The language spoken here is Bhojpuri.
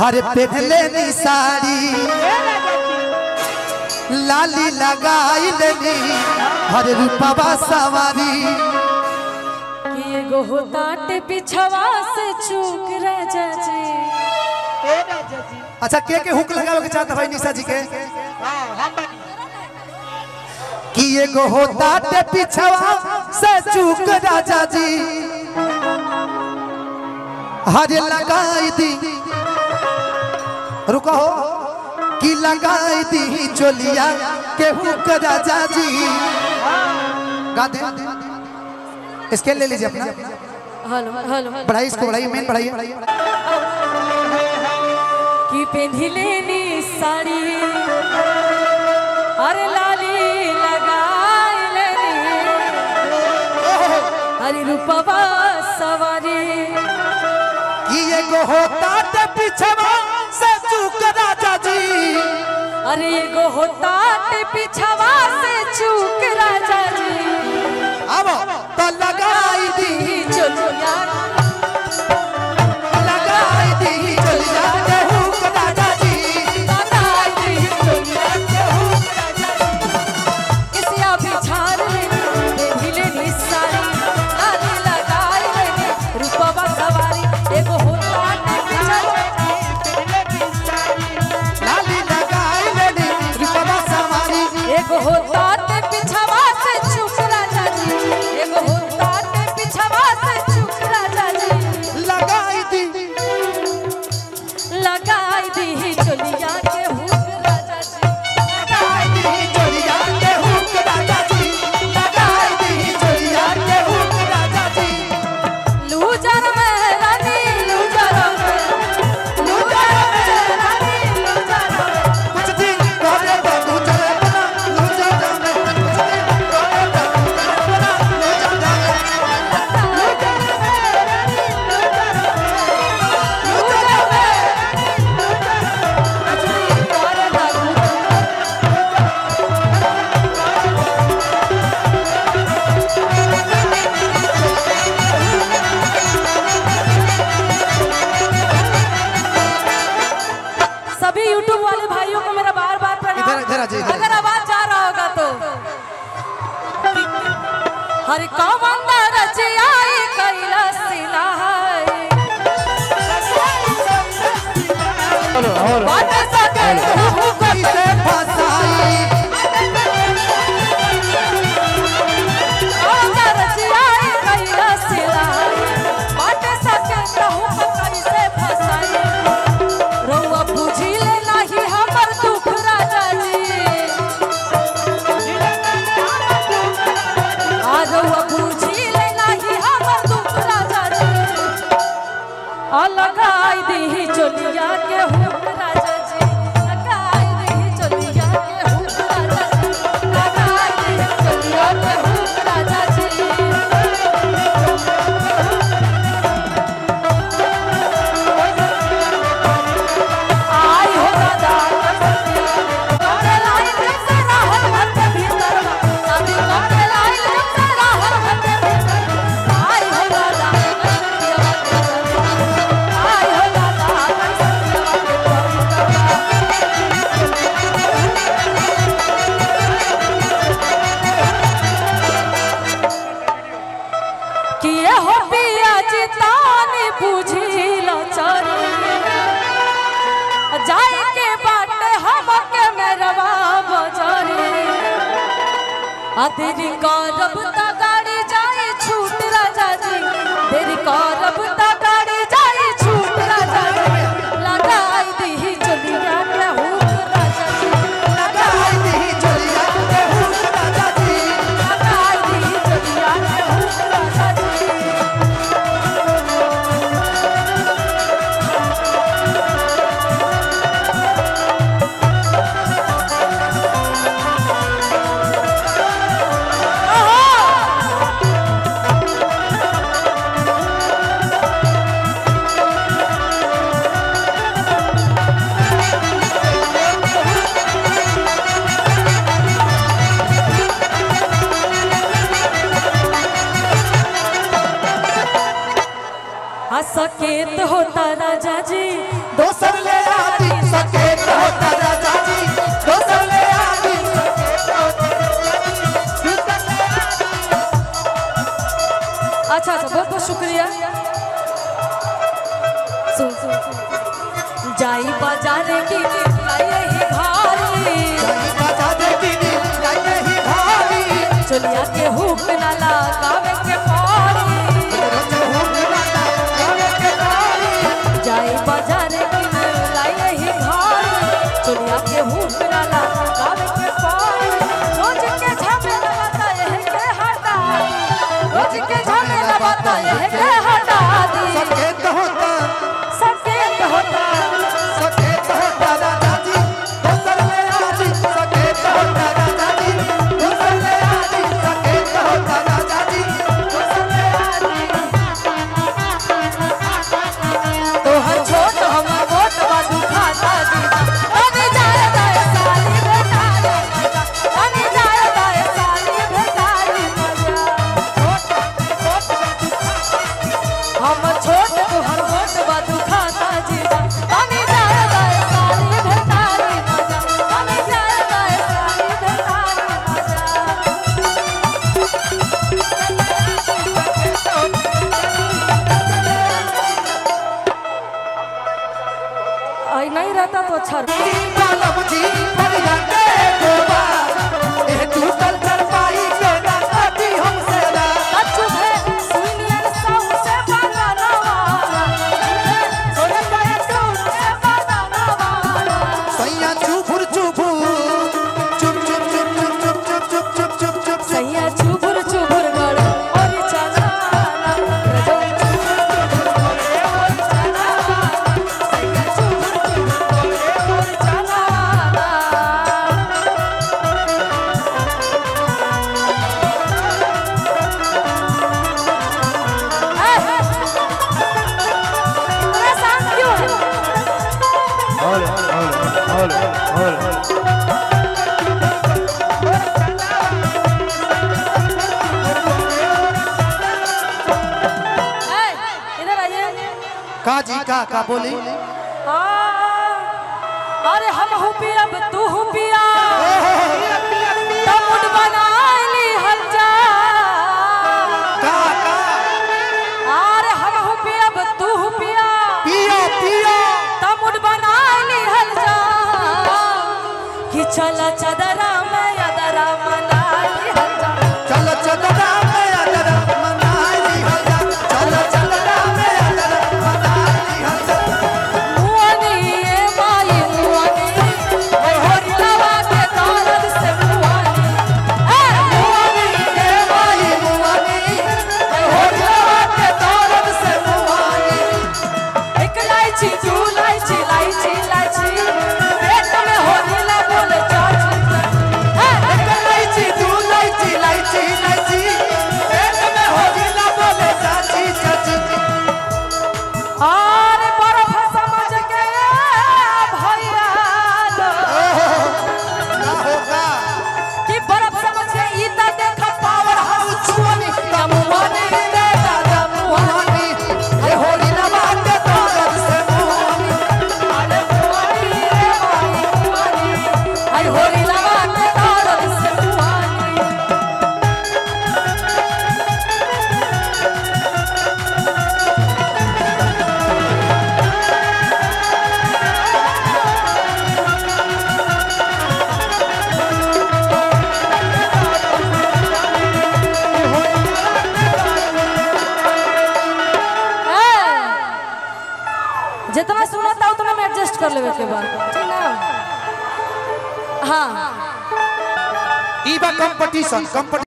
हर पहनले नी साड़ी लाली लगाई लेनी हर रूपवा सवारी कि एगो होताट पिछवा से चूक राजा जी अच्छा के के हुक लगावे के चाहता भाई निशा जी के कि एगो होता ते पिछवा से चूक राजा जी हरे लगाई दी रुको कि लगाई दी चोलिया के हुक राजा जी गा दे इसके ले लीजिए अपना हेलो हेलो बढ़ाई इसको बढ़ाइए मेन बढ़ाइए कि पेन्हिले नी साड़ी अरे लाली लगाई लेनी अरे रूपवा सवारी कि एगो होता ते पिछवा से चूक राजा जी अरे एगो होताट पिछवा से चूक राजा जी अब तो लगाई दी चलिया लगाई दी चलिया के हुक राजा जी किसिया बिछार लेनी पेन्हिले नी साड़ी लाली लगाई लेनी रूपवा सवारी एगो होताट पिछवा लाली लगाई लेनी रूपवा सवारी एगो होता ते पिछवा से चुप राजा जी एगो होता ते पिछवा से चुप राजा जी लगाई दी लगाई दी चलिया के हुक राजा जी लगाई दी चलिया के हुक राजा जी लगाई दी चलिया के हुक राजा जी लूजर में रानी लूजर में लूजर में रानी लूजर में कुछ दिन करे तो तू चले बना लू जा जाने कुछ दिन करे तो तू चले बना लू जा जाने लूजर में रानी लूजर में लूजर में अजनी कर लागू सभी YouTube वाले भाइयों को मेरा बार बार प्रणाम इधर- इधर आ जाइए, इधर। अगर आवाज जा रहा होगा तो हर कौन रचियाई कैलाश सिलाई बात सके तू कैसे फसाई कौन रचियाई कैलाश सिलाई बात सके कहूँ कैसे फसाई रउआ बुझी ले नाही हमर दुख राजा जी आ रउआ बुझी ले नाही हमर दुख राजा जी आ लगाई दी चोलिया के हुक राजा जी लगाई दी चोलिया के हुक राजा जी लगाई दी चोलिया के हुक राजा जी आई हो दादा करे लाई जब से राहत घर के भीतर शादी करे लाई जब से राहत घर के भीतर आई हो दादा आई हो दादा किए हो पिया चितानी बुझिलो चरी जाए के बाटे हमके मेरवा बजरी आ तेरी करब त गाड़ी जाई छूट राजा जी तेरी करब त गाड़ी जाई छूट राजा जी लगाई दी चलिया के हुक राजा जी लगाई दी चलिया के हुक राजा जी लगाई दी चलिया के हुक राजा जी आ सकेत होता राजा जी दोसर ले शुक्रिया सुन सुन सुन। जाई बाजार की लाए ही भारी बजा दे दीदी लाइए ही भारी चलिया के हुक ना लगावे के पारी रोज हुक लाता गावे के तारी जाई बाजार की लाए ही भारी चलिया के हुक ना लगावे के पारी रोज के झमेला बताए है के हटा रोज के झमेला बताए है के हटा दी सकेत होता सकेत होता सकेत होता राजा जी दोसर ले आजी सकेत होता राजा जी दोसर ले आजी सकेत होता राजा जी दोसर ले आजी तोहर छोट हमर मोट बाजू खाता जी अने जाए दाए साली बेटारी मजा अने जाए दाए साली बेटारी मजा हम छोट तोहर मोट बाजू खाता जी अने जाए दाए साली बेटारी मजा अने जाए दाए साली बेटारी मजा आई नहीं रहता तो अच्छा रहता। कालम जी फरिया के गोबा ए टूटल चरपाई के ना काटी हमसे ना अच्छू है सुनियर साउ से बागाना वाला सोने पाए टूट से बागाना वाला सैया चुफुर चुफुर चुप चुप चुप चुप चुप चुप चुप चुप चुप चुप सैया चुबुर चुबुर गड़ और चलाना रजो चुबुर चुबुर गड़ और चलाना सैया चुबुर चुबुर गड़ और चलाना परेशान क्यों है ए, इधर आइए का जी का का बोली आ, अरे हम हूँ पिया तू हूँ पिया तमुड बनाइली हल जा का का अरे हम हूँ पिया तू हूँ पिया पिया पिया तमुड बनाइली हल जा कि चल चदरा में यदरा मनाइली हल जा चल चलरा में अदर मनाई हजा चल चलरा में अदर मनाई हजा मुआनी ए माई मुआनी ए होरी लवा के दौलत से मुआनी ए मुआनी ए माई मुआनी हो जावा के दौलत से मुआनी एक लाइची दू लाइची लाइची लाइची पेट में होने ला बोले चाची एक लाइची दू लाइची लाइची लाइची पेट में हो गिला बोले चाची चाची अरे बर्फ समझ के भैया लो ना होगा कि बर्फ समझ के ई त देख पावर हाउस छुआनी मुआनी रे दादा मुआनी मुआनी ए होली लवा के दौलत से मुआनी अरे मुआनी रे माई मुआनी आई होरी लवा के दौलत से मुआनी ए, जितना सुना था उतना में एडजस्ट कर लेवे के बाद ठीक ना हाँ ई बा कंपटीशन कंपटीशन